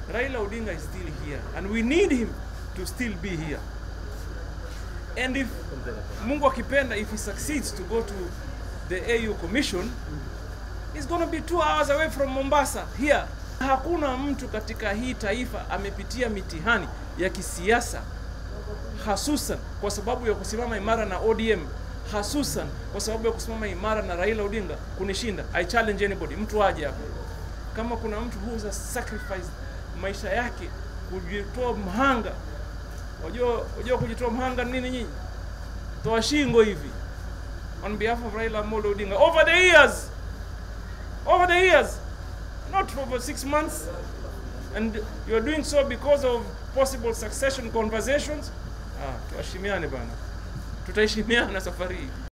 Raila Odinga is still here and we need him to still be here. And if Mungu akipenda, if he succeeds to go to the AU Commission, he's going to be two hours away from Mombasa here. Hakuna mtu katika hii taifa amepitia mitihani ya kisiasa hasusan kwa sababu ya kusimama imara na ODM, hasusan kwa sababu ya kusimama imara na Raila Odinga kunishinda. I challenge anybody, mtu aje hapo. Kama kuna mtu who has sacrificed maisha yake kujitoa mhanga, unajua unajua kujitoa mhanga ni nini nyinyi? Toa shingo hivi on behalf of Raila Amolo Odinga over the years, over the years, not over six months, and you are doing so because of possible succession conversations. Ah, tuheshimiane bana, tutaheshimiana safari hii.